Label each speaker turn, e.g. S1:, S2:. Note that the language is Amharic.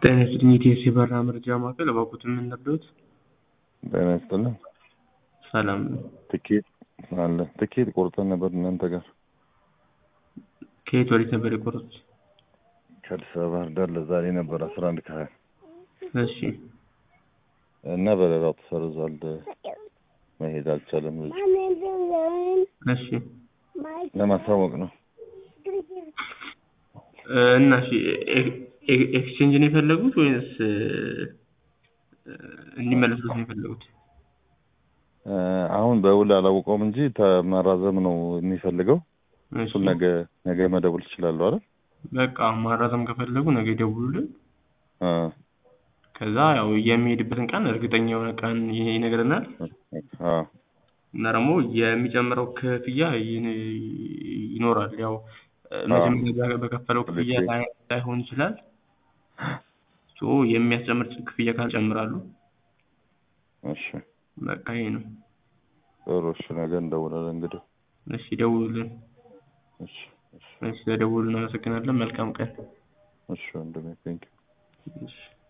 S1: ጤና ይስጥልኝ የኢቲኤስ የበረራ መረጃ ማዕከል እባክዎትን ምን ልርዳዎት?
S2: ጤና ይስጥልን።
S1: ሰላም
S2: ትኬት አለ ትኬት ቆርጠን ነበር እናንተ ጋር
S1: ከየት ወዴት ነበር የቆረጡት?
S2: ከአዲስ አበባ ባህር ዳር ለዛሬ ነበር አስራ አንድ ከሀያ
S1: እሺ
S2: እና በረራው ተሰርዟል። መሄድ አልቻለም። ልጅ
S1: እሺ
S2: ለማሳወቅ ነው።
S1: እ እና እሺ ኤ- ኤ- ኤክስቼንጅ ነው የፈለጉት ወይንስ እ፣ እንዲመለሱት ነው የፈለጉት?
S2: እ፣ አሁን በውል አላውቀውም እንጂ ተመራዘም ነው የሚፈልገው።
S1: እሺ
S2: እሱን ነገ ነገ መደወል ትችላለሁ አይደል?
S1: በቃ ማራዘም ከፈለጉ ነገ ይደውሉልን።
S2: እ፣
S1: ከዛ ያው የሚሄድበትን ቀን እርግጠኛ የሆነ ቀን ይ- ይነግረናል
S2: አ፣
S1: እና ደግሞ የሚጨምረው ክፍያ ይን- ይኖራል። ያው እ፣ መጀመሪያ በከፈለው ክፍያ
S2: ልክ
S1: ላይ- ላይሆን ይችላል። ሶ የሚያስጨምር ክፍያ ካልጨምራሉ።
S2: እሺ
S1: በቃ ይሄ ነው።
S2: ጥሩ። እሺ ነገ እንደውላለን እንግዲህ።
S1: እሺ ደውሉልን።
S2: እሺ እሺ
S1: እሺ ለደውሉልን አመሰግናለን። መልካም ቀን።
S2: እሺ ወንድሜ ቴንኪው።
S1: እሺ